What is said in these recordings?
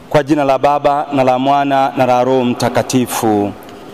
Kwa jina la Baba na la Mwana na la Roho Mtakatifu.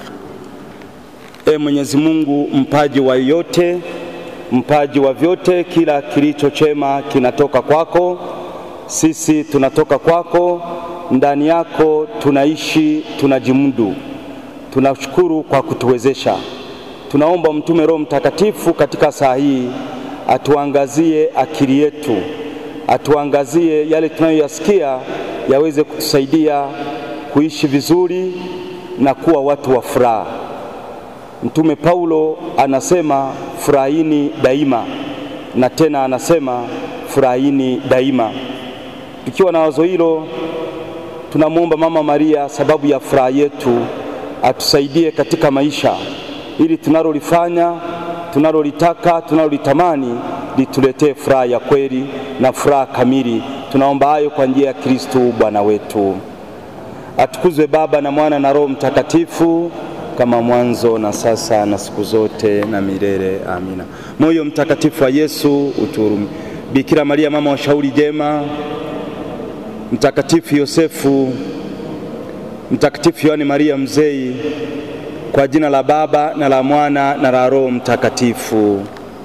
E Mwenyezi Mungu, mpaji wa yote, mpaji wa vyote, kila kilicho chema kinatoka kwako. Sisi tunatoka kwako, ndani yako tunaishi, tunajimudu. Tunashukuru kwa kutuwezesha. Tunaomba mtume Roho Mtakatifu katika saa hii atuangazie akili yetu, atuangazie yale tunayoyasikia yaweze kutusaidia kuishi vizuri na kuwa watu wa furaha. Mtume Paulo anasema furahini daima, na tena anasema furahini daima. Tukiwa na wazo hilo, tunamwomba Mama Maria, sababu ya furaha yetu, atusaidie katika maisha, ili tunalolifanya, tunalolitaka, tunalolitamani lituletee furaha ya kweli na furaha kamili. Tunaomba hayo kwa njia ya Kristo Bwana wetu. Atukuzwe Baba na Mwana na Roho Mtakatifu, kama mwanzo na sasa na siku zote na milele. Amina. Moyo mtakatifu wa Yesu utuhurumie. Bikira Maria mama wa shauri jema, Mtakatifu Yosefu, Mtakatifu Yohane Maria Mzee, kwa jina la Baba na la Mwana na la Roho Mtakatifu.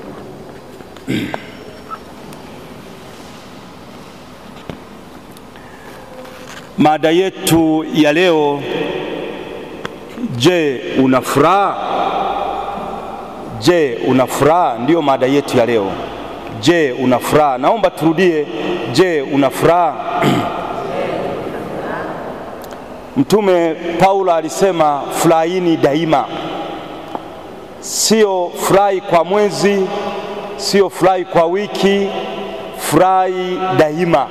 Mada yetu ya leo, je, una furaha? Je, una furaha? Ndiyo mada yetu ya leo. Je, una furaha? Naomba turudie, je, una furaha? Mtume Paulo alisema furahini daima, sio furahi kwa mwezi, sio furahi kwa wiki, furahi daima.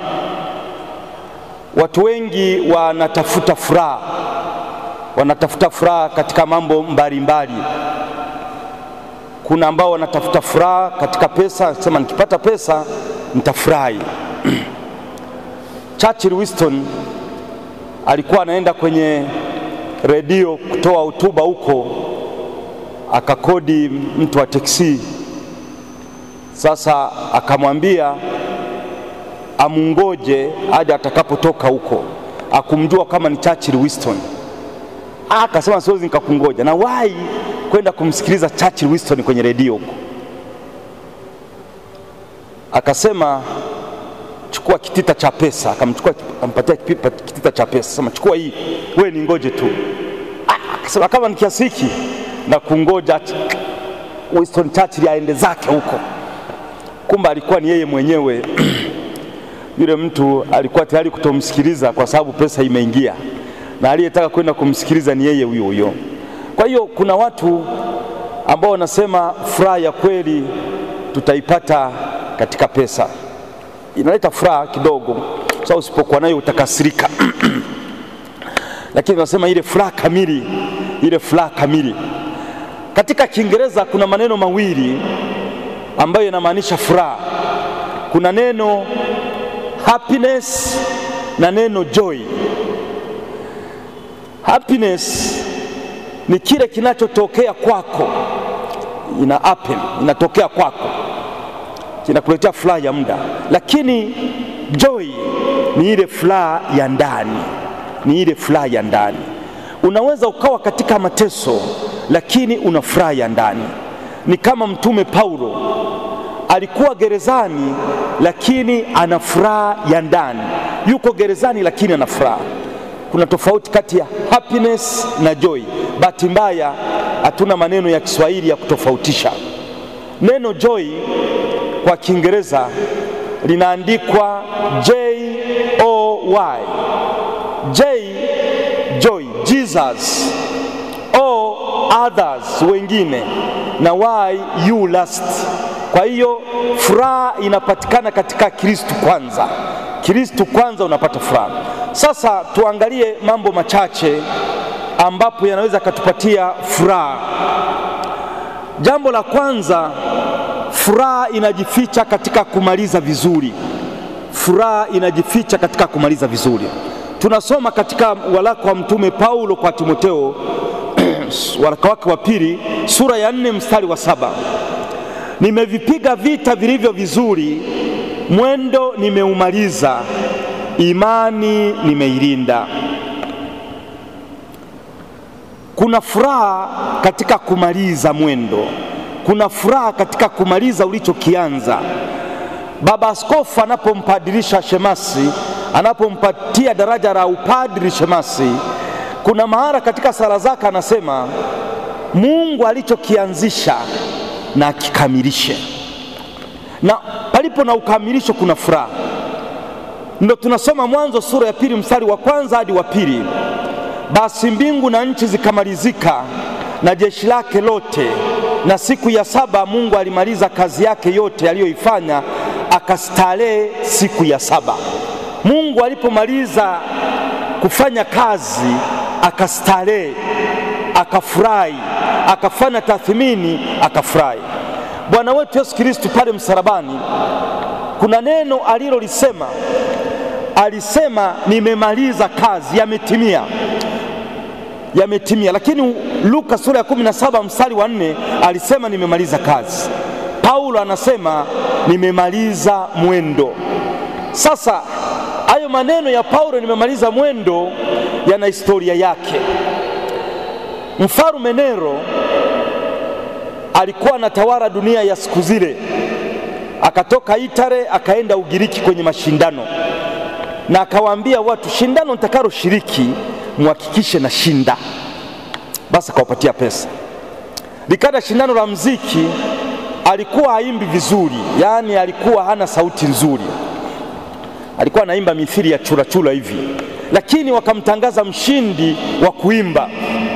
Watu wengi wanatafuta furaha, wanatafuta furaha katika mambo mbalimbali. Kuna ambao wanatafuta furaha katika pesa, sema nikipata pesa nitafurahi. Churchill Winston alikuwa anaenda kwenye redio kutoa hotuba huko, akakodi mtu wa teksi. Sasa akamwambia amungoje hadi atakapotoka huko, akumjua kama ni Churchill Winston. Akasema siwezi nikakungoja, na wahi kwenda kumsikiliza Churchill Winston kwenye redio huko. Akasema chukua kitita cha pesa, akamchukua akampatia kitita cha pesa, sema chukua hii, wewe ni ngoje tu. Akasema kama ni kiasi hiki na kungoja Winston Churchill aende zake huko. Kumbe alikuwa ni yeye mwenyewe yule mtu alikuwa tayari kutomsikiliza kwa sababu pesa imeingia, na aliyetaka kwenda kumsikiliza ni yeye huyo huyo. Kwa hiyo kuna watu ambao wanasema furaha ya kweli tutaipata katika pesa, inaleta furaha kidogo, sababu usipokuwa nayo utakasirika lakini wanasema ile furaha kamili, ile furaha kamili. Katika Kiingereza kuna maneno mawili ambayo yanamaanisha furaha. Kuna neno happiness na neno joy. Happiness ni kile kinachotokea kwako, ina happen, inatokea kwako, kinakuletea furaha ya muda, lakini joy ni ile furaha ya ndani, ni ile furaha ya ndani. Unaweza ukawa katika mateso, lakini una furaha ya ndani. Ni kama Mtume Paulo alikuwa gerezani lakini ana furaha ya ndani. Yuko gerezani lakini ana furaha. Kuna tofauti kati ya happiness na joy. Bahati mbaya hatuna maneno ya Kiswahili ya kutofautisha. Neno joy kwa Kiingereza linaandikwa J O Y. J joy, Jesus. O others, wengine, na Y you last. Kwa hiyo furaha inapatikana katika Kristu kwanza. Kristu kwanza unapata furaha. Sasa tuangalie mambo machache ambapo yanaweza katupatia furaha. Jambo la kwanza, furaha inajificha katika kumaliza vizuri. Furaha inajificha katika kumaliza vizuri. Tunasoma katika waraka wa Mtume Paulo kwa Timotheo waraka wake wa pili sura ya nne mstari wa saba nimevipiga vita vilivyo vizuri, mwendo nimeumaliza, imani nimeilinda. Kuna furaha katika kumaliza mwendo, kuna furaha katika kumaliza ulichokianza. Baba Askofu anapompadirisha shemasi, anapompatia daraja la upadri shemasi, kuna mahara katika sala zake anasema Mungu alichokianzisha na akikamilishe, na palipo na ukamilisho kuna furaha. Ndo tunasoma Mwanzo sura ya pili mstari wa kwanza hadi wa pili. Basi mbingu na nchi zikamalizika na jeshi lake lote, na siku ya saba Mungu alimaliza kazi yake yote aliyoifanya, akastarehe siku ya saba. Mungu alipomaliza kufanya kazi akastarehe, akafurahi, akafanya tathmini, akafurahi. Bwana wetu Yesu Kristo pale msalabani, kuna neno alilolisema, alisema nimemaliza kazi, yametimia yametimia. Lakini Luka sura ya 17 mstari wa nne alisema nimemaliza kazi. Paulo anasema nimemaliza mwendo. Sasa hayo maneno ya Paulo nimemaliza mwendo yana historia yake. Mfalme Nero alikuwa anatawala dunia ya siku zile, akatoka Itare akaenda Ugiriki kwenye mashindano, na akawaambia watu, shindano nitakalo shiriki muhakikishe na shinda. Basi akawapatia pesa. Likaja shindano la mziki, alikuwa haimbi vizuri, yaani alikuwa hana sauti nzuri, alikuwa anaimba mithili ya churachura hivi, lakini wakamtangaza mshindi wa kuimba.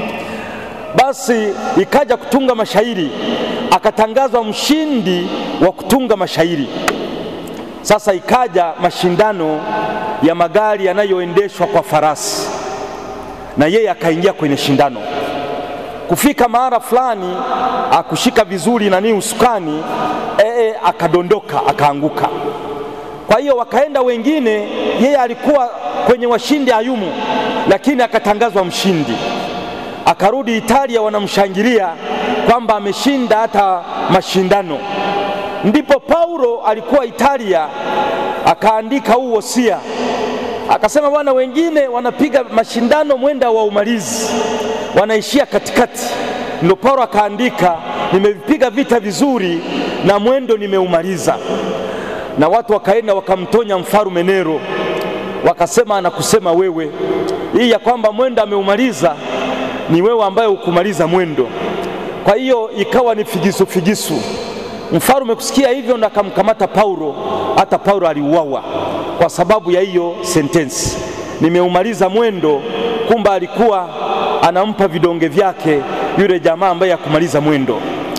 Basi ikaja kutunga mashairi, akatangazwa mshindi wa kutunga mashairi. Sasa ikaja mashindano ya magari yanayoendeshwa kwa farasi na yeye akaingia kwenye shindano. Kufika mahala fulani akushika vizuri nani usukani, ee, akadondoka akaanguka. Kwa hiyo wakaenda wengine, yeye alikuwa kwenye washindi hayumu, lakini akatangazwa mshindi. Akarudi Italia, wanamshangilia kwamba ameshinda hata mashindano. Ndipo Paulo alikuwa Italia, akaandika huu wosia akasema bwana, wengine wanapiga mashindano mwenda wa umalizi, wanaishia katikati. Ndio Paulo akaandika, nimevipiga vita vizuri na mwendo nimeumaliza. Na watu wakaenda wakamtonya mfarume Nero, wakasema anakusema wewe, hii ya kwamba mwendo ameumaliza ni wewe ambaye hukumaliza mwendo. Kwa hiyo ikawa ni figisu figisu. Mfarume kusikia hivyo ndo akamkamata Paulo, hata Paulo aliuawa kwa sababu ya hiyo sentensi, nimeumaliza mwendo. Kumbe alikuwa anampa vidonge vyake yule jamaa ambaye hakumaliza mwendo.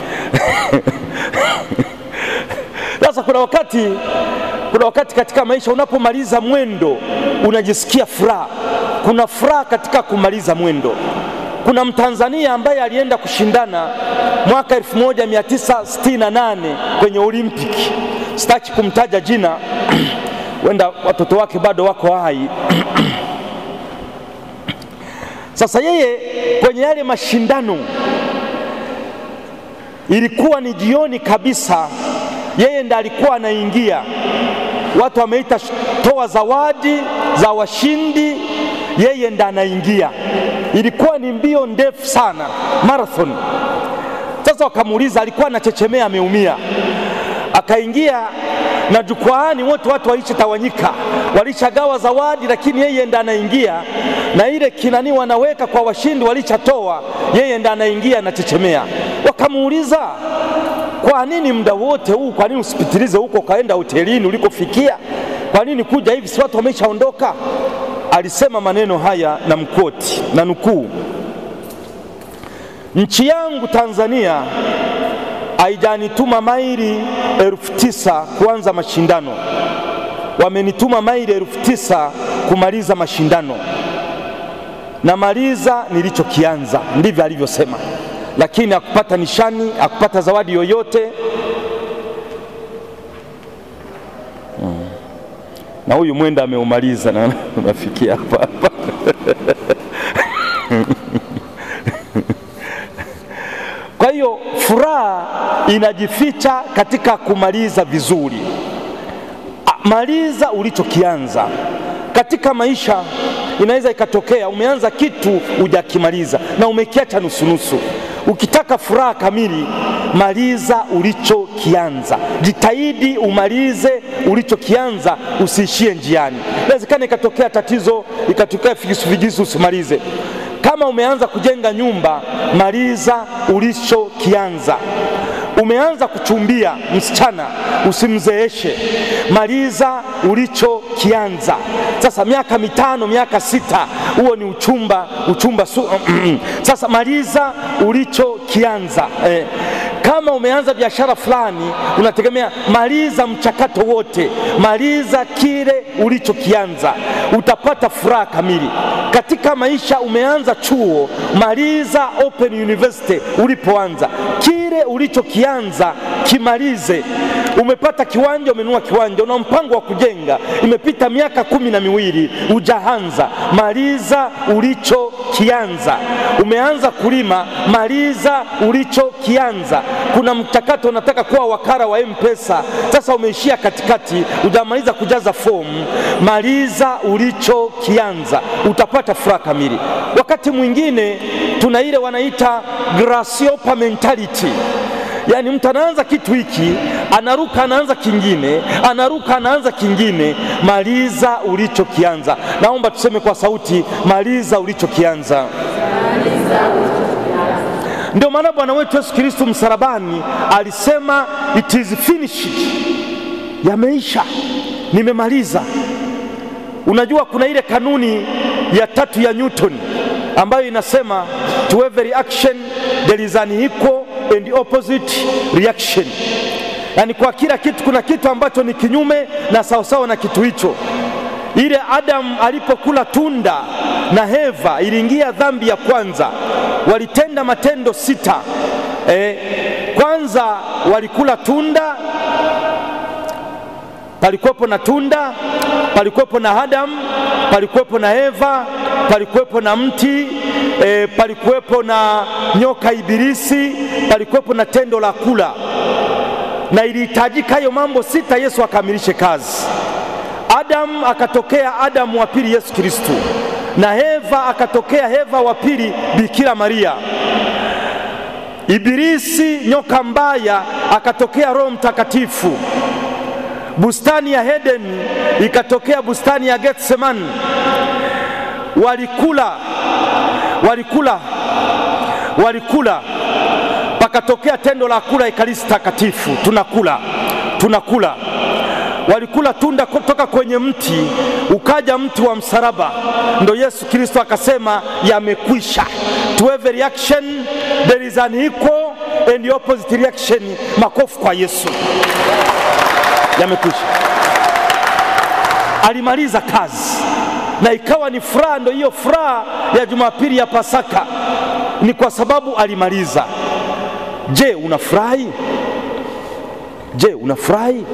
Sasa kuna wakati, kuna wakati katika maisha unapomaliza mwendo unajisikia furaha. Kuna furaha katika kumaliza mwendo. Kuna Mtanzania ambaye alienda kushindana mwaka 1968 kwenye Olimpiki, sitaki kumtaja jina wenda watoto wake bado wako hai. Sasa yeye kwenye yale mashindano ilikuwa ni jioni kabisa, yeye ndiye alikuwa anaingia, watu wameita toa zawadi za washindi, yeye ndiye anaingia. Ilikuwa ni mbio ndefu sana, marathon. Sasa wakamuuliza, alikuwa anachechemea, ameumia, akaingia na jukwaani wote watu walishatawanyika, walishagawa zawadi, lakini yeye ndo anaingia na ile kinani wanaweka kwa washindi walishatoa, yeye ndo anaingia anachechemea. Wakamuuliza, kwa nini muda wote huu, kwa nini usipitilize huko ukaenda hotelini ulikofikia? Kwa nini kuja hivi, si watu wameshaondoka? Alisema maneno haya na mkoti na nukuu, nchi yangu Tanzania haijanituma maili elfu tisa kuanza mashindano, wamenituma maili elfu tisa kumaliza mashindano. Namaliza nilichokianza, ndivyo alivyosema, lakini hakupata nishani, hakupata zawadi yoyote. Hmm. Na huyu mwenda ameumaliza na unafikia hapa hapa Kwa hiyo furaha inajificha katika kumaliza vizuri. Maliza ulichokianza. Katika maisha inaweza ikatokea umeanza kitu hujakimaliza na umekiacha nusunusu. Ukitaka furaha kamili, maliza ulichokianza, jitahidi umalize ulichokianza, usiishie njiani. Inawezekana ikatokea tatizo, ikatokea figisu figisu, usimalize. Kama umeanza kujenga nyumba, maliza ulichokianza. Umeanza kuchumbia msichana, usimzeeshe, maliza ulichokianza. Sasa miaka mitano, miaka sita, huo ni uchumba, uchumba su sasa maliza ulichokianza eh. Kama umeanza biashara fulani, unategemea, maliza mchakato wote, maliza kile ulichokianza, utapata furaha kamili katika maisha. Umeanza chuo, maliza Open University ulipoanza, kile ulichokianza kimalize. Umepata kiwanja, umenunua kiwanja, una mpango wa kujenga, imepita miaka kumi na miwili hujaanza, maliza ulichokianza. Umeanza kulima, maliza ulichokianza. Kuna mchakato unataka kuwa wakala wa M-Pesa, sasa umeishia katikati, hujamaliza kujaza fomu, maliza ulichokianza, utapata furaha kamili. Wakati mwingine tuna ile wanaita grasshopper mentality Yaani mtu anaanza kitu hiki, anaruka anaanza kingine, anaruka anaanza kingine. Maliza ulichokianza. Naomba tuseme kwa sauti, maliza ulichokianza. Ndio maana Bwana wetu Yesu Kristo msalabani alisema it is finished, yameisha, nimemaliza. Unajua kuna ile kanuni ya tatu ya Newton ambayo inasema to every action there is an equal and opposite reaction, yaani kwa kila kitu kuna kitu ambacho ni kinyume na sawasawa na kitu hicho. Ile Adamu alipokula tunda na Heva, iliingia dhambi ya kwanza. Walitenda matendo sita. E, kwanza walikula tunda, palikuwepo na tunda, palikuwepo na Adamu, palikuwepo na Eva, palikuwepo na mti e, palikuwepo na nyoka Ibilisi, palikuwepo na tendo la kula, na ilihitajika hayo mambo sita Yesu akamilishe kazi. Adamu akatokea Adamu wa pili Yesu Kristo, na Eva akatokea Eva wa pili Bikira Maria. Ibilisi nyoka mbaya akatokea Roho Mtakatifu. Bustani ya Edeni ikatokea bustani ya Getsemani. Walikula, walikula, walikula, pakatokea tendo la kula Ekaristi Takatifu, tunakula, tunakula walikula tunda kutoka kwenye mti, ukaja mti wa msalaba, ndo Yesu Kristo akasema yamekwisha. To every reaction there is an equal and opposite reaction. Makofi kwa Yesu, yamekwisha. Alimaliza kazi na ikawa ni furaha. Ndo hiyo furaha ya Jumapili ya Pasaka, ni kwa sababu alimaliza. Je, unafurahi? Je, unafurahi?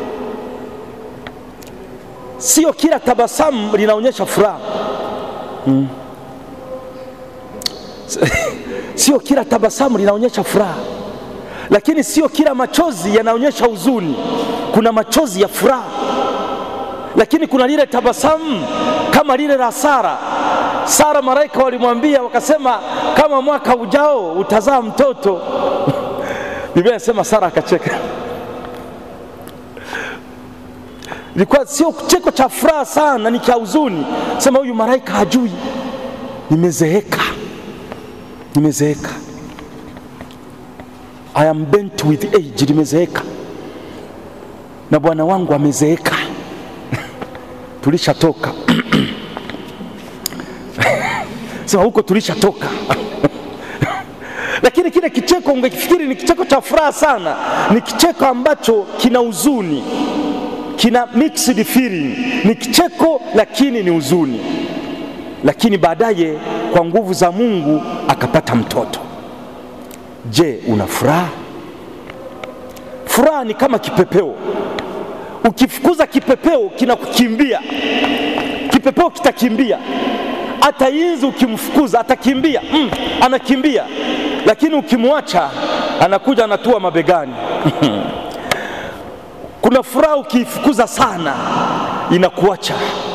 Sio kila tabasamu linaonyesha furaha hmm. Sio kila tabasamu linaonyesha furaha, lakini sio kila machozi yanaonyesha huzuni. Kuna machozi ya furaha, lakini kuna lile tabasamu kama lile la Sara. Sara, malaika walimwambia wakasema, kama mwaka ujao utazaa mtoto Biblia inasema Sara akacheka ilikuwa sio kicheko cha furaha sana, ni cha huzuni. Sema huyu malaika hajui, nimezeeka, nimezeeka, I am bent with age, nimezeeka na bwana wangu amezeeka tulishatoka sema huko tulishatoka lakini kile kicheko ungekifikiri ni kicheko cha furaha sana, ni kicheko ambacho kina huzuni kina mixed feeling, ni kicheko lakini ni huzuni. Lakini baadaye kwa nguvu za Mungu akapata mtoto. Je, una furaha? Furaha ni kama kipepeo. Ukifukuza kipepeo kinakukimbia, kipepeo kitakimbia. Hata inzi ukimfukuza atakimbia, mm, anakimbia, lakini ukimwacha anakuja anatua mabegani Kuna furaha ukiifukuza sana inakuacha,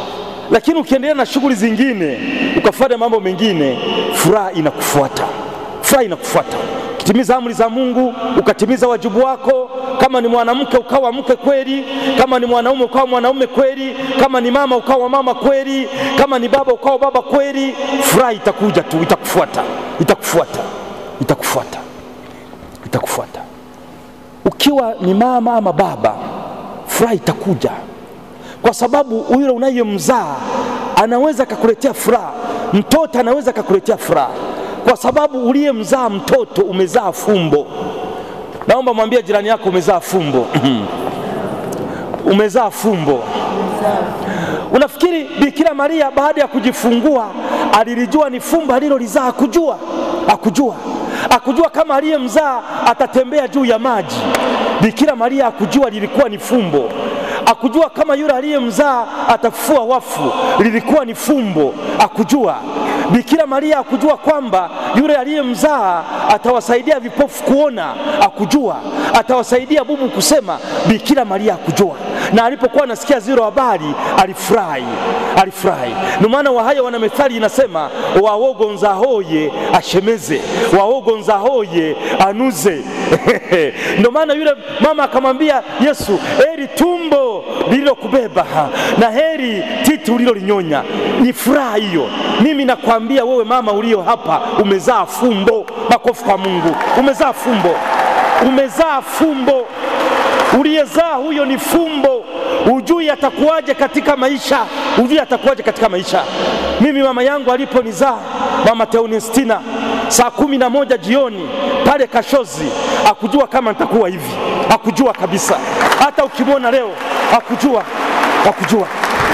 lakini ukiendelea na shughuli zingine ukafanya mambo mengine, furaha inakufuata, furaha inakufuata. Ukitimiza amri za Mungu, ukatimiza wajibu wako, kama ni mwanamke ukawa mke kweli, kama ni mwanaume ukawa mwanaume kweli, kama ni mama ukawa mama kweli, kama ni baba ukawa baba kweli, furaha itakuja tu, itakufuata, itakufuata, itakufuata, itakufuata. Ukiwa ni mama ama baba, furaha itakuja kwa sababu yule unayemzaa anaweza akakuletea furaha, mtoto anaweza akakuletea furaha, kwa sababu uliyemzaa mtoto umezaa fumbo. Naomba mwambie jirani yako umezaa fumbo. umezaa fumbo. Unafikiri Bikira Maria baada ya kujifungua alilijua ni fumbo alilolizaa? Akujua, akujua, akujua kama aliyemzaa atatembea juu ya maji. Bikira Maria akujua lilikuwa ni fumbo akujua kama yule aliyemzaa atafufua wafu, lilikuwa ni fumbo. Akujua Bikira Maria akujua kwamba yule aliyemzaa atawasaidia vipofu kuona, akujua atawasaidia bubu kusema. Bikira Maria akujua, na alipokuwa anasikia zile habari alifurahi, alifurahi. Ndio maana Wahaya wana methali inasema, wawogonza hoye ashemeze, wawogonza hoye anuze. Ndio maana yule mama akamwambia Yesu, heri tumbo lililokubeba na heri titi ulilolinyonya. Ni furaha hiyo. Mimi nakwambia wewe mama ulio hapa, umezaa fumbo. Makofi kwa Mungu, umezaa fumbo, umezaa fumbo. Uliyezaa huyo ni fumbo. Ujui atakuwaje katika maisha, ujui atakuwaje katika maisha. Mimi mama yangu aliponizaa, mama Teunestina, saa kumi na moja jioni pale Kashozi, akujua kama nitakuwa hivi, akujua kabisa. Hata ukimwona leo hakujua, hakujua.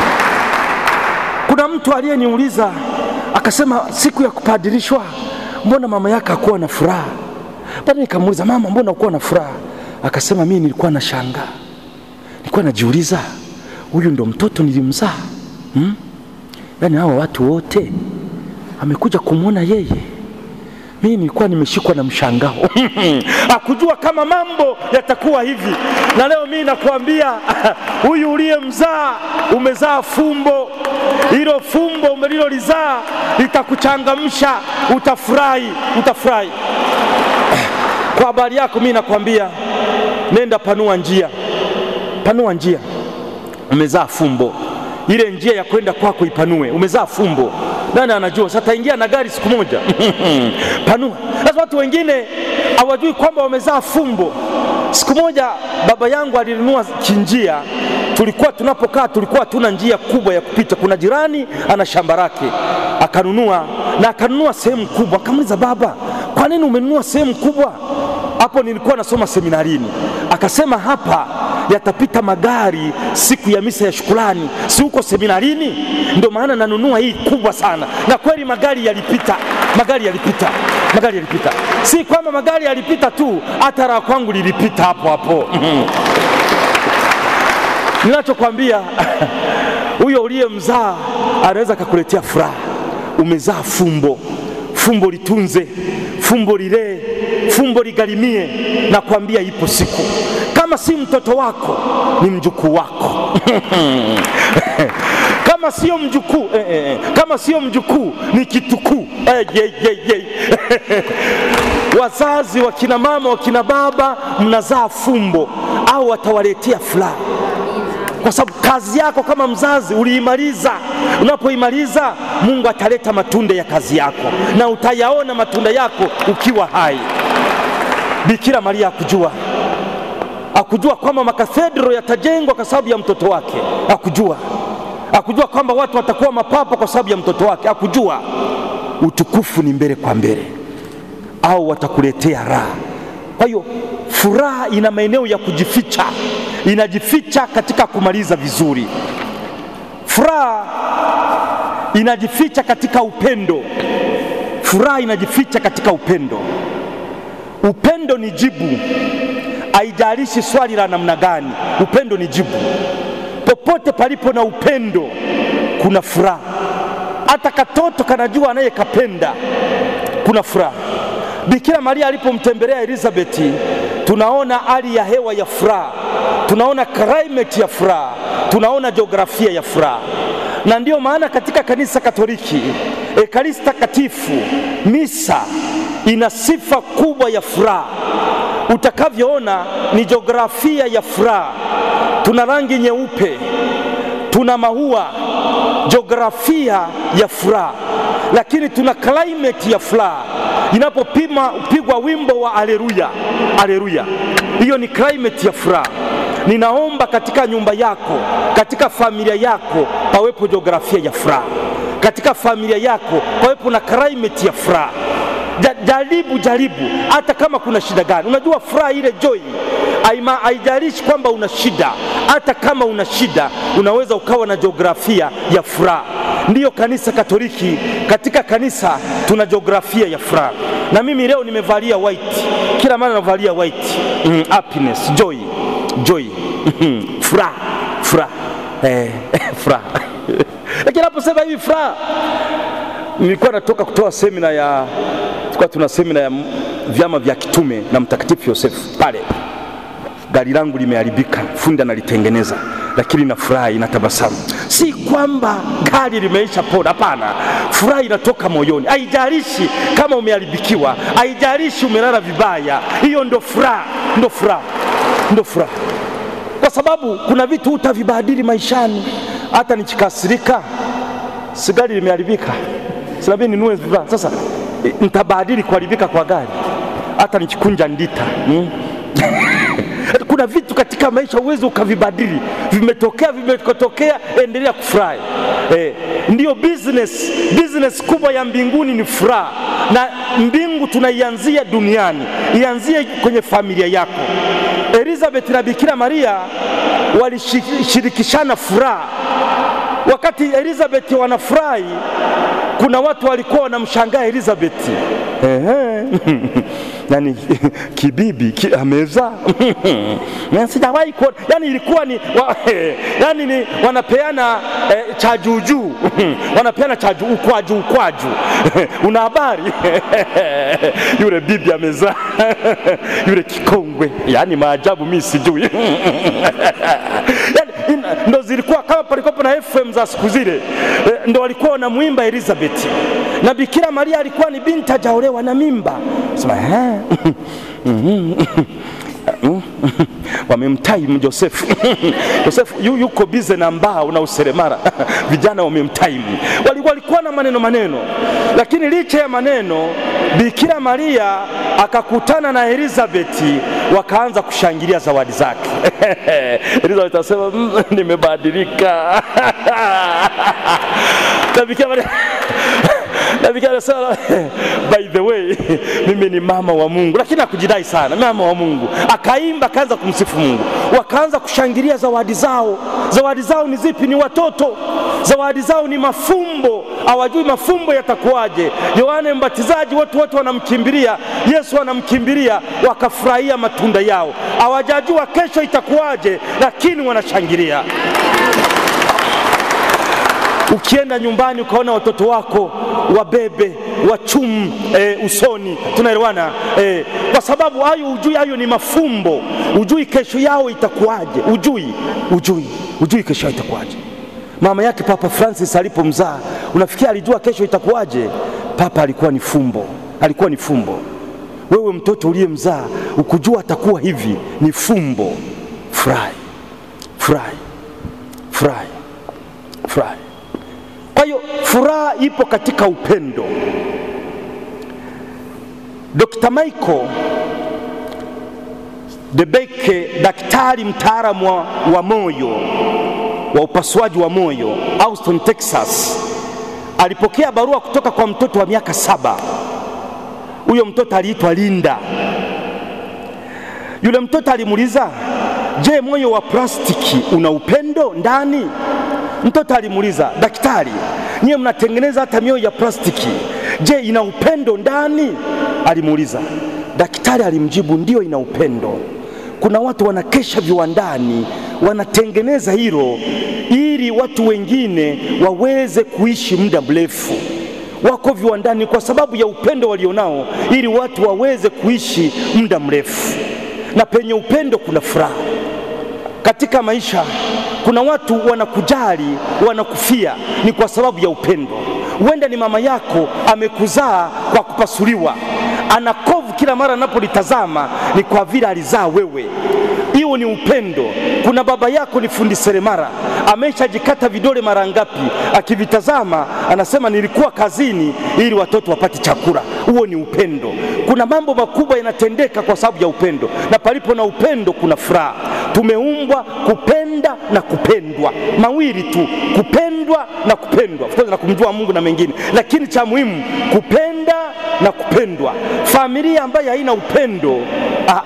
Kuna mtu aliyeniuliza akasema, siku ya kupadirishwa, mbona mama yake hakuwa na furaha? Baadaye nikamuuliza, mama, mbona ukuwa na furaha? Akasema, mimi nilikuwa na shangaa, nilikuwa najiuliza, huyu ndo mtoto nilimzaa hmm? Yaani hawa watu wote amekuja kumwona yeye mimi nilikuwa nimeshikwa na mshangao akujua kama mambo yatakuwa hivi. Na leo mimi nakwambia huyu uliyemzaa umezaa fumbo. Hilo fumbo umelilolizaa litakuchangamsha, utafurahi, utafurahi. Kwa habari yako mimi nakwambia, nenda panua njia, panua njia. Umezaa fumbo, ile njia ya kwenda kwako ipanue. Umezaa fumbo nani anajua? Sasa taingia na gari siku moja panua. Sasa watu wengine hawajui kwamba wamezaa fumbo. Siku moja baba yangu alinunua kinjia, tulikuwa tunapokaa, tulikuwa tuna njia kubwa ya kupita. Kuna jirani ana shamba lake, akanunua na akanunua sehemu kubwa. Akamuuliza baba, kwa nini umenunua sehemu kubwa? Hapo nilikuwa nasoma seminarini. Akasema hapa yatapita magari siku ya misa ya shukrani, si huko seminarini? Ndio maana nanunua hii kubwa sana. Na kweli magari yalipita, magari yalipita, magari yalipita. Si kwamba magari yalipita tu, hata raha kwangu lilipita hapo hapo. Ninachokwambia huyo uliyemzaa anaweza akakuletea furaha. Umezaa fumbo, fumbo litunze, fumbo lilee, fumbo ligharimie. Nakwambia ipo siku kama si mtoto wako ni mjukuu wako kama sio mjukuu eh, eh, kama sio mjukuu ni kitukuu eh, ye, ye, ye. Wazazi wakina mama wakina baba, mnazaa fumbo au watawaletea furaha, kwa sababu kazi yako kama mzazi uliimaliza. Unapoimaliza, Mungu ataleta matunda ya kazi yako na utayaona matunda yako ukiwa hai. Bikira Maria akujua akujua kwamba makathedro yatajengwa kwa sababu ya mtoto wake, akujua akujua kwamba watu watakuwa mapapa kwa sababu ya mtoto wake, akujua utukufu ni mbele kwa mbele, au watakuletea raha. Kwa hiyo furaha ina maeneo ya kujificha, inajificha katika kumaliza vizuri. Furaha inajificha katika upendo, furaha inajificha katika upendo. Upendo ni jibu haijalishi swali la namna gani, upendo ni jibu. Popote palipo na upendo kuna furaha. Hata katoto kanajua anayekapenda, kuna furaha. Bikira Maria alipomtembelea Elizabeti, tunaona hali ya hewa ya furaha, tunaona climate ya furaha, tunaona jiografia ya furaha. na ndiyo maana katika kanisa Katoliki Ekaristi Takatifu, misa ina sifa kubwa ya furaha. Utakavyoona ni jiografia ya furaha. Tuna rangi nyeupe, tuna maua, jiografia ya furaha, lakini tuna climate ya furaha. Inapopima pigwa wimbo wa aleluya, aleluya, hiyo ni climate ya furaha. Ninaomba katika nyumba yako, katika familia yako pawepo jiografia ya furaha, katika familia yako pawepo na climate ya furaha. Ja- Jaribu, jaribu, hata kama kuna shida gani. Unajua furaha ile joy haima- haijalishi kwamba una shida, hata kama una shida unaweza ukawa na jiografia ya furaha. Ndiyo kanisa Katoliki, katika kanisa tuna jiografia ya furaha, na mimi leo nimevalia white, kila mara navalia white mm, happiness, joy, joy, Mhm, furaha, furaha, eh, furaha. Lakini naposema hivi furaha nilikuwa natoka kutoa semina ya tulikuwa tuna semina ya vyama vya kitume na Mtakatifu Yosefu pale. Gari langu limeharibika, fundi analitengeneza, lakini na furaha inatabasamu. Si kwamba gari limeisha pona, hapana. Furaha inatoka moyoni, haijalishi kama umeharibikiwa, haijalishi umelala vibaya. Hiyo ndo furaha, ndo furaha, ndo furaha, kwa sababu kuna vitu utavibadili maishani. Hata nikikasirika, si gari limeharibika, sinabii ninunue vifaa sasa, eh, nitabadili kuharibika kwa gari, hata nikikunja ndita mm? kuna vitu katika maisha uwezi ukavibadili, vimetokea, vimetokea, endelea kufurahi. Eh, ndiyo business, business kubwa ya mbinguni ni furaha, na mbingu tunaianzia duniani, ianzie kwenye familia yako. Elizabeth na Bikira Maria walishirikishana furaha. Wakati Elizabeth wanafurahi, kuna watu walikuwa wanamshangaa Elizabeth. Ehe. yani kibibi ki, ameza Na sijawahi kuona yani ilikuwa ni wa, yani ni wanapeana eh, cha juujuu wanapeana cha juu ukwaju ukwaju una habari yule bibi amezaa yule kikongwe yani maajabu mi sijui yani, ina- ndo zilikuwa kama palikuwa na FM za siku zile eh, ndo walikuwa wanamwimba Elizabeth na Bikira Maria alikuwa ni binti hajaolewa na mimba sema eh, wamemtime Josefu. Josefu yu, yuko bize na mbao na useremara vijana wamemtime. Wali- Walikuwa na maneno maneno, lakini licha ya maneno, Bikira Maria akakutana na Elizabeti, wakaanza kushangilia zawadi zake. Elizabeth asema "Mm, nimebadilika na Bikira Maria na Bikira anasema by the way, mimi ni mama wa Mungu, lakini hakujidai sana, mama wa Mungu. Akaimba, akaanza kumsifu Mungu, wakaanza kushangilia zawadi zao. Zawadi zao ni zipi? Ni watoto. Zawadi zao ni mafumbo, hawajui mafumbo yatakuwaje. Yohane Mbatizaji, watu wote wanamkimbilia Yesu, wanamkimbilia wakafurahia matunda yao, hawajajua kesho itakuwaje, lakini wanashangilia. Ukienda nyumbani ukaona watoto wako wabebe wachumu e, usoni, tunaelewana e, kwa sababu hayo ujui, hayo ni mafumbo. Ujui kesho yao itakuwaje, ujui, ujui, ujui kesho yao itakuwaje. Mama yake Papa Francis alipomzaa, unafikia alijua kesho itakuwaje? Papa alikuwa ni fumbo, alikuwa ni fumbo. Wewe mtoto uliyemzaa ukujua atakuwa hivi, ni fumbo. Furahi, furahi, furahi, furahi. Kwa hiyo furaha ipo katika upendo. Dr. Michael Debeke, daktari mtaalamu wa, wa moyo wa upasuaji wa moyo Austin, Texas, alipokea barua kutoka kwa mtoto wa miaka saba. Huyo mtoto aliitwa Linda. Yule mtoto alimuuliza, je, moyo wa plastiki una upendo ndani? Mtoto alimuuliza, daktari, nyiwe mnatengeneza hata mioyo ya plastiki, je, ina upendo ndani? Alimuuliza. Daktari alimjibu, ndio, ina upendo. Kuna watu wanakesha viwandani wanatengeneza hilo ili watu wengine waweze kuishi muda mrefu. Wako viwandani kwa sababu ya upendo walionao, ili watu waweze kuishi muda mrefu. Na penye upendo kuna furaha katika maisha. kuna watu wanakujali, wanakufia ni kwa sababu ya upendo. Huenda ni mama yako amekuzaa kwa kupasuliwa, ana kovu kila mara anapolitazama, ni kwa vile alizaa wewe. Hiyo ni upendo. Kuna baba yako ni fundi seremala, ameshajikata vidole mara ngapi, akivitazama anasema nilikuwa kazini ili watoto wapate chakula. Huo ni upendo. Kuna mambo makubwa yanatendeka kwa sababu ya upendo, na palipo na upendo kuna furaha. Tumeumbwa kupenda na kupendwa, mawili tu, kupendwa na kupendwa, of course na kumjua Mungu na mengine, lakini cha muhimu kupenda na kupendwa. Familia ambayo haina upendo ah,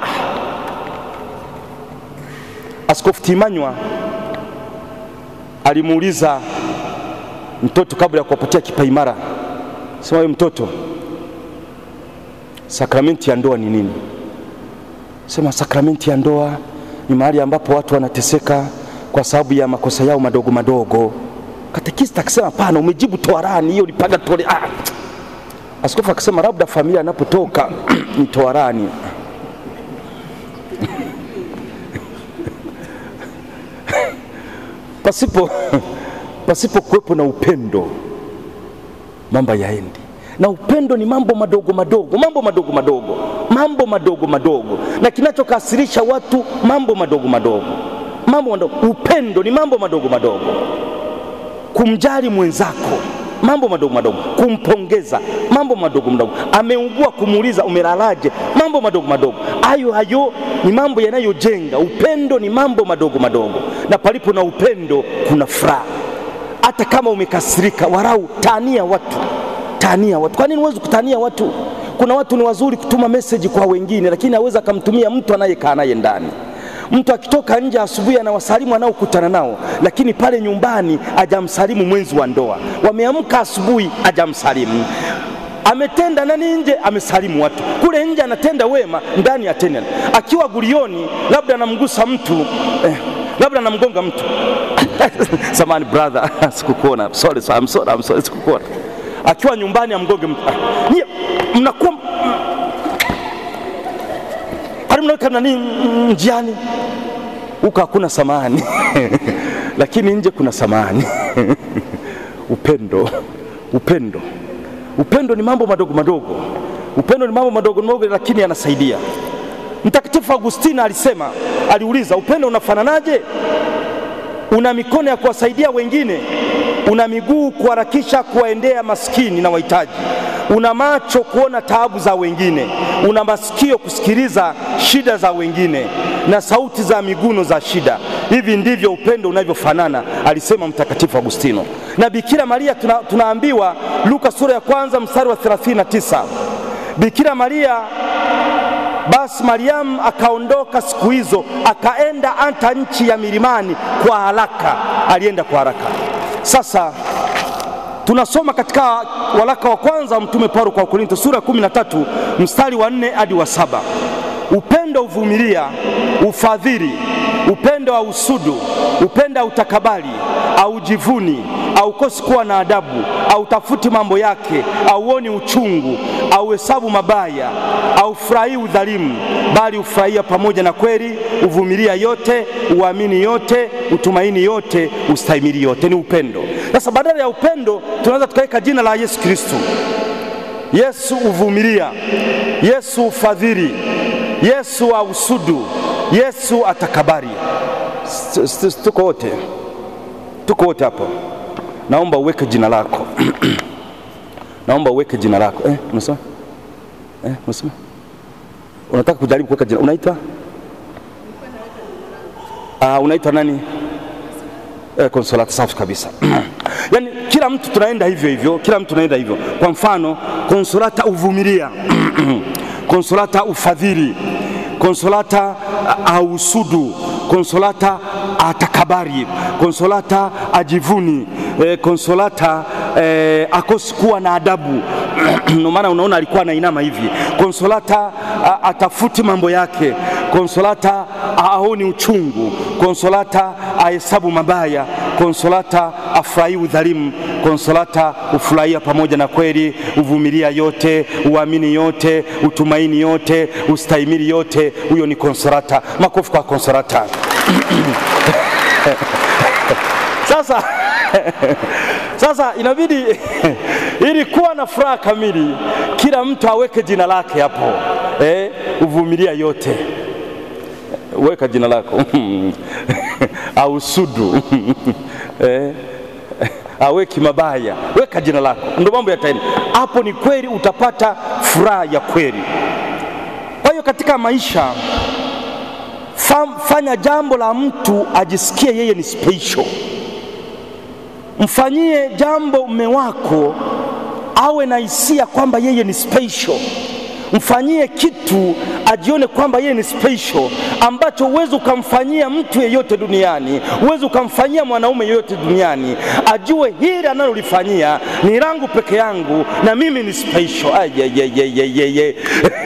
Askofu Timanywa alimuuliza mtoto kabla ya kuwapatia kipaimara, sema wewe mtoto, sakramenti ya ndoa ni nini? Sema sakramenti ya ndoa ni mahali ambapo watu wanateseka kwa sababu ya makosa yao madogo madogo. Katekista akisema hapana, umejibu toharani, hiyo ulipaga tole. Ah. Askofu akasema labda familia anapotoka ni toharani. pasipo pasipo kuwepo na upendo mambo yaendi na upendo ni mambo madogo madogo mambo madogo madogo mambo madogo madogo na kinachokasirisha watu mambo madogo madogo mambo madogo upendo ni mambo madogo madogo kumjali mwenzako mambo madogo madogo kumpongeza mambo madogo madogo ameugua kumuuliza umelalaje mambo madogo madogo hayo hayo ni mambo yanayojenga upendo ni mambo madogo madogo na palipo na upendo kuna furaha hata kama umekasirika warau tania watu tania watu kwa nini huwezi kutania watu kuna watu ni wazuri kutuma meseji kwa wengine lakini aweza akamtumia mtu anayekaa naye ndani mtu akitoka nje asubuhi anawasalimu anaokutana nao, lakini pale nyumbani ajamsalimu mwenzi wa ndoa. Wameamka asubuhi ajamsalimu, ametenda nani nje, amesalimu watu kule nje, anatenda wema, ndani atenda. Akiwa gulioni, labda anamgusa mtu eh, labda anamgonga mtu samani brother, sikukuona, sorry, I'm sorry, I'm sorry, sikukuona. Akiwa nyumbani amgonge mtu, ah, nyie mnakuwa mnaweka nani njiani huko hakuna samani lakini nje kuna samani upendo upendo upendo ni mambo madogo madogo upendo ni mambo madogo madogo lakini yanasaidia mtakatifu agustina alisema aliuliza upendo unafananaje una mikono ya kuwasaidia wengine una miguu kuharakisha kuwaendea maskini na wahitaji una macho kuona taabu za wengine, una masikio kusikiliza shida za wengine na sauti za miguno za shida. Hivi ndivyo upendo unavyofanana, alisema Mtakatifu Agustino. Na Bikira Maria tuna, tunaambiwa Luka sura ya kwanza mstari wa 39 Bikira Maria basi Mariamu akaondoka siku hizo akaenda hata nchi ya milimani kwa haraka, alienda kwa haraka. Sasa tunasoma katika waraka wa kwanza wa mtume Paulo kwa Korinto sura ya 13 mstari wa nne hadi wa saba upendo uvumilia, ufadhili, upendo wa usudu, upendo wa utakabali, aujivuni, aukosi kuwa na adabu, autafuti mambo yake, auoni uchungu, auhesabu mabaya, aufurahii udhalimu, bali ufurahia pamoja na kweli, uvumilia yote, uamini yote, utumaini yote, ustahimili yote. Ni upendo. Sasa badala ya upendo tunaweza tukaweka jina la Yesu Kristo. Yesu uvumilia, Yesu ufadhili, Yesu ausudu, Yesu atakabari. Tuko wote, tuko wote hapo. Naomba uweke jina lako naomba uweke jina lako eh, unasema eh, unasema unataka kujaribu kuweka jina, unaitwa ah, unaitwa nani? Eh, Konsolata. Safi kabisa yaani kila mtu tunaenda hivyo hivyo, kila mtu tunaenda hivyo. Kwa mfano, Konsolata uvumilia Konsolata ufadhili, Konsolata ausudu, Konsolata atakabari, Konsolata ajivuni, eh, Konsolata eh, akosi kuwa na adabu ndio maana unaona alikuwa anainama hivi. Konsolata a, atafuti mambo yake, Konsolata aoni uchungu, Konsolata ahesabu mabaya, Konsolata afurahii udhalimu, Konsolata ufurahia pamoja na kweli, uvumilia yote, uamini yote, utumaini yote, ustahimili yote. Huyo ni Konsolata. Makofi kwa Konsolata. Sasa sasa inabidi ili kuwa na furaha kamili, kila mtu aweke jina lake hapo eh, uvumilia yote, weka jina lako au sudu eh, aweki mabaya, weka jina lako, ndio mambo yataenda hapo. Ni kweli utapata furaha ya kweli. Kwa hiyo katika maisha fanya jambo la mtu ajisikie yeye ni special. Mfanyie jambo mme wako awe na hisia kwamba yeye ni special. Mfanyie kitu ajione kwamba yeye ni special, ambacho huwezi ukamfanyia mtu yeyote duniani, huwezi ukamfanyia mwanaume yeyote duniani. Ajue hili analolifanyia ni langu peke yangu, na mimi ni special. Ayeyeyeyeye.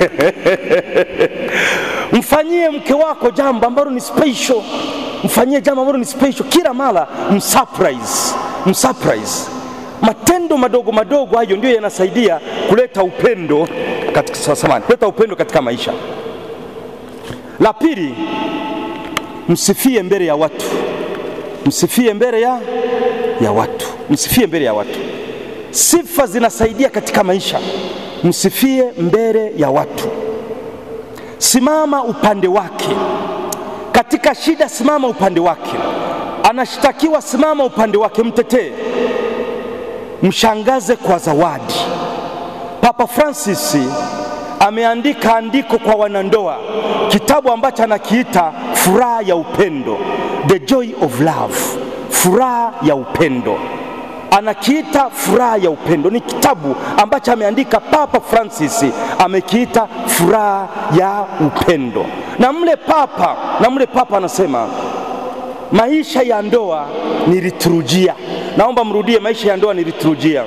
Mfanyie mke wako jambo ambalo ni special, mfanyie jambo ambalo ni special kila mara, msurprise, msurprise. Matendo madogo madogo hayo ndio yanasaidia kuleta upendo katika, samani, kuleta upendo katika maisha. La pili, msifie mbele ya watu, msifie mbele ya, ya watu, msifie mbele ya watu. Sifa zinasaidia katika maisha, msifie mbele ya watu. Simama upande wake katika shida, simama upande wake. Anashtakiwa, simama upande wake, mtetee, mshangaze kwa zawadi. Papa Francis ameandika andiko kwa wanandoa, kitabu ambacho anakiita furaha ya upendo, the joy of love, furaha ya upendo anakiita furaha ya upendo. Ni kitabu ambacho ameandika Papa Francis, amekiita furaha ya upendo. Na mle papa na mle papa anasema maisha ya ndoa ni liturujia. Naomba mrudie, maisha ya ndoa ni liturujia.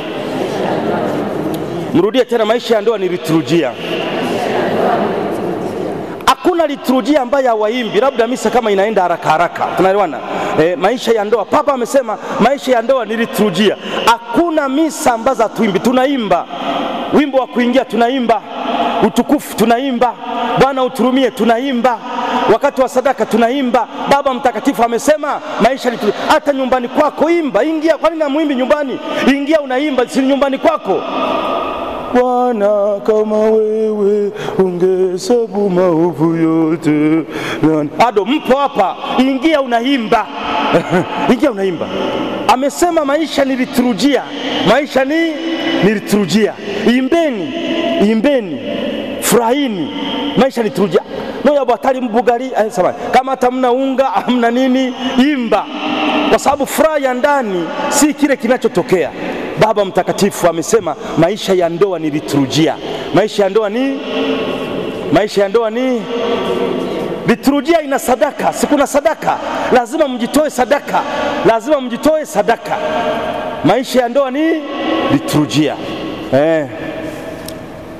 Mrudie tena, maisha ya ndoa ni liturujia. Hakuna liturujia ambayo hawaimbi, labda misa kama inaenda haraka haraka, tunaelewana eh? Maisha ya ndoa, papa amesema maisha ya ndoa ni liturujia. Hakuna misa ambazo hatuimbi, tunaimba wimbo wa kuingia, tunaimba utukufu, tunaimba Bwana uturumie, tunaimba wakati wa sadaka, tunaimba Baba Mtakatifu amesema maisha liturujia. Hata nyumbani kwako imba, ingia. Kwani namwimbi nyumbani? Ingia unaimba, si nyumbani kwako Bwana kama wewe ungehesabu maovu yote. Ado, mpo hapa, ingia unaimba ingia unaimba. Amesema maisha ni liturujia, maisha ni ni liturujia. Imbeni, imbeni, furahini, maisha ni liturujia noya bwatali mbugari sema kama hata mna unga hamna nini, imba, kwa sababu furaha ya ndani si kile kinachotokea. Baba Mtakatifu amesema maisha ya ndoa ni liturujia. Maisha ya ndoa ni maisha ya ndoa ni liturujia. Ina sadaka, sikuna sadaka, lazima mjitoe sadaka, lazima mjitoe sadaka. Maisha ya ndoa ni liturujia eh.